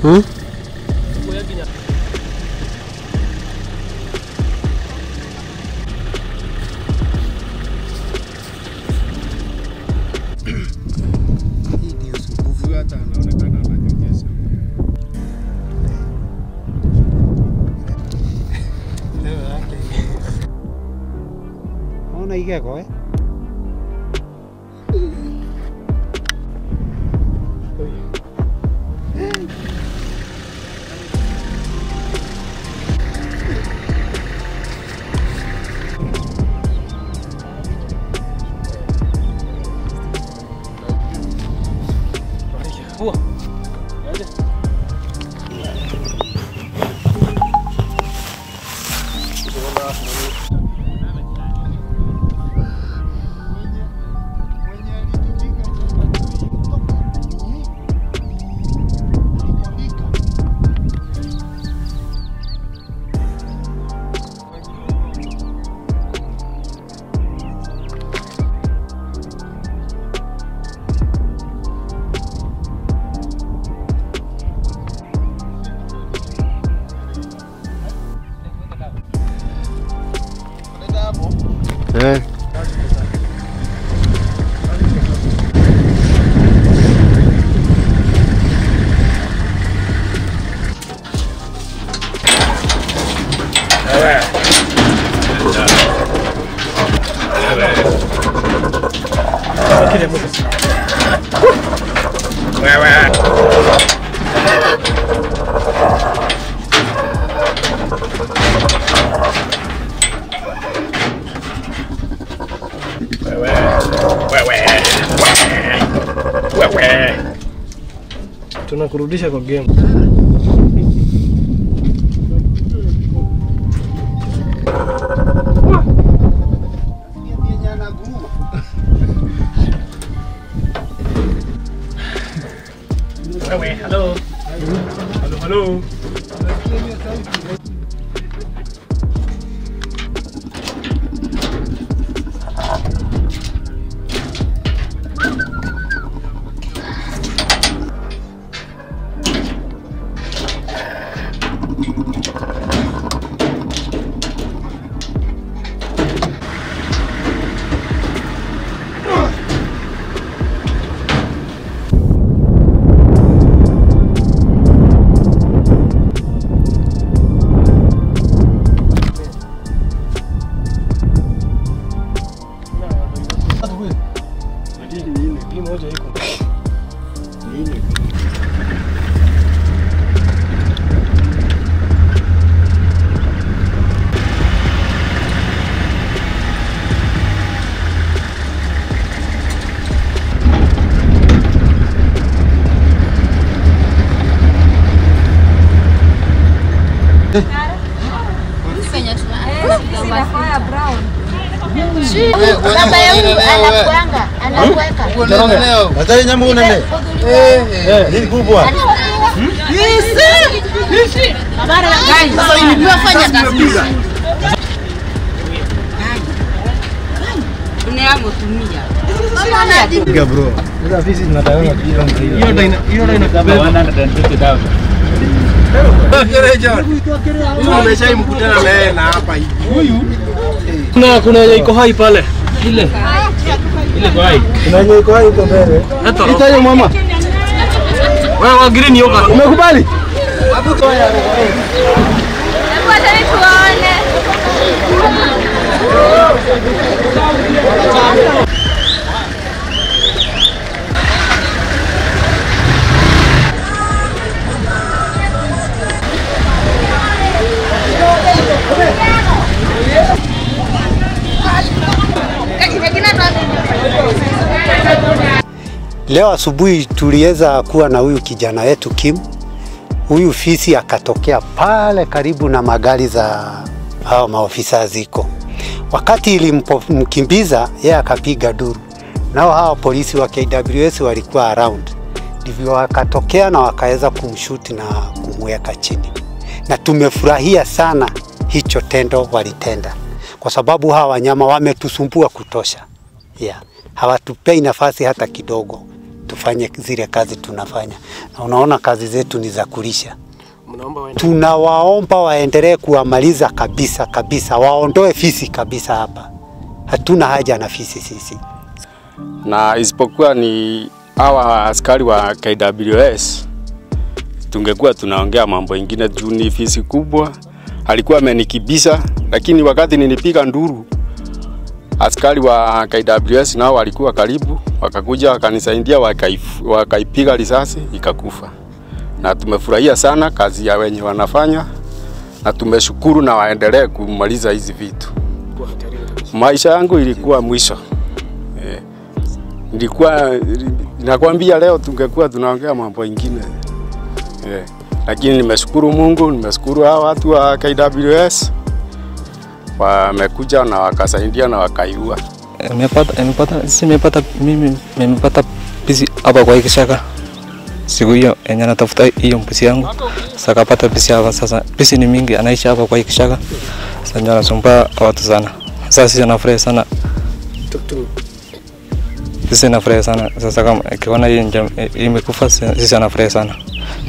Hmm? Hii ndio usumbufu, hata anaonekana ananyonyesha. Leo yake Ona igego eh? mwenye alitumika Eh. Tunakurudisha kwa game. yenye anaguruma. Wewe, hello. Hello, hello. Hii moja iko. Baba yangu anakuanga, anakuweka. Nataka nyama unene. Ni kubwa. Tunafanya kazi. Piga bro. Sasa sisi tunataka hiyo ndio ina hiyo ndio inakabeba. Huyu umeshaimkutana naye na hapa hivi. Kuna kuna yenye iko hai pale. Ile. Ile iko hai. Kuna yenye iko hai huko mbele. Eto. Itaje mama. Wewe wa green yoga. Umekubali? Ngoja tuone. Leo asubuhi tuliweza kuwa na huyu kijana wetu Kim. Huyu fisi akatokea pale karibu na magari za hao maofisa ziko. Wakati ilimkimbiza yeye akapiga duru, nao hao polisi wa KWS walikuwa around, ndivyo wakatokea na wakaweza kumshuti na kumweka chini, na tumefurahia sana hicho tendo walitenda, kwa sababu hawa wanyama wametusumbua kutosha yeah. Hawatupei nafasi hata kidogo tufanye zile kazi tunafanya, na unaona kazi zetu ni za kulisha. Mnaomba waende. Tunawaomba waendelee kuwamaliza kabisa kabisa, waondoe fisi kabisa hapa. Hatuna haja na fisi sisi. na isipokuwa ni hawa askari wa KWS, tungekuwa tunaongea mambo ingine juu ni fisi kubwa. Alikuwa amenikibisa, lakini wakati nilipiga nduru, askari wa KWS nao walikuwa karibu, wakakuja wakanisaidia, wakaif- wakaipiga risasi ikakufa. Na tumefurahia sana kazi ya wenye wanafanya, na tumeshukuru na waendelee kumaliza hizi vitu. Maisha yangu ilikuwa mwisho eh nilikuwa nakwambia leo tungekuwa tunaongea mambo ingine yeah. Lakini nimeshukuru Mungu, nimeshukuru hao watu wa KWS wamekuja na wakasaidia na wakaiua. Nimepata, nimepata, sisi nimepata, mimi nimepata pisi hapa kwa hii kishaka siku hiyo yenye natafuta hiyo mbuzi yangu, sasa kapata pisi hapa. Sasa pisi ni mingi, anaishi hapa kwa hii kishaka, sasa ndio anasumbua watu sana. Sasa sisi nafurahi sana, sisi nafurahi sana. Sasa kama akiona hii nja- hii imekufa, sisi anafurahi sana.